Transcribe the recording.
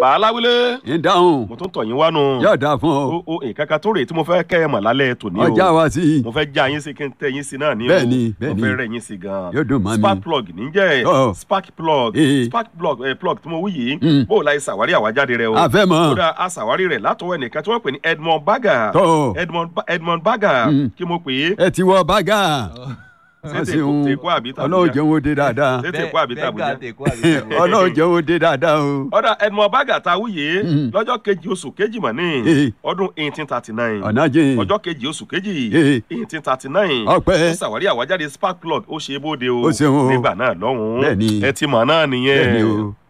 bàálàwílé ń dáhùn mo tún tọ̀ yín wá nù. yóò dáa fún ọ o o nǹkan kan tó rèé tí mo fẹ́ kẹ́ ẹ mọ̀ lálẹ́ tòní o. ọjà wa sí i mo fẹ́ já yín sí kí n tẹ yín sí náà ní o. Bẹ́ẹ̀ni, bẹ́ẹ̀ni. mo fẹ́ rẹ̀ yín sí gan. Yóò dùn mọ́ mi. spark plug níjẹ́ Ọ̀. spark plug Ee. spark plug eh, plug tí mo wí yìí Mm. bó o la ṣàwárí àwájáde rẹ o. àfẹ́ mọ́ kódà a ṣàwárí rẹ̀ látọwọ́ ẹnìkan tí wọ́n pè ní Edmond Baga tó Edmond Ba- Edmond Baga Mm. kí mo pè é ẹ ti wọ bágà ṣé wọ́n sì tèkó ń tèkó àbí tàbújá ọlọ́run jẹun ó dé dáadáa ṣé tèkó àbí tàbújá ọlọ́run jẹun ó dé dáadáa o ọ̀dà Edmond Baga ta wúyè Mm. lọ́jọ́ kejì oṣù kejì mọ̀ ní Ee. ọdún eighteen thirty nine ọ̀nà jìn ọjọ́ kejì oṣù kejì Ee. eighteen thirty nine ọpẹ́ ó ṣàwárí àwájáde spark plug ó ṣe é bóde o Ó ṣeun o. nígbà náà lọ́hùn-ún Bẹ́ẹ̀ni. ẹ ti mọ̀ náà nìyẹn bẹ́ẹ̀ ni o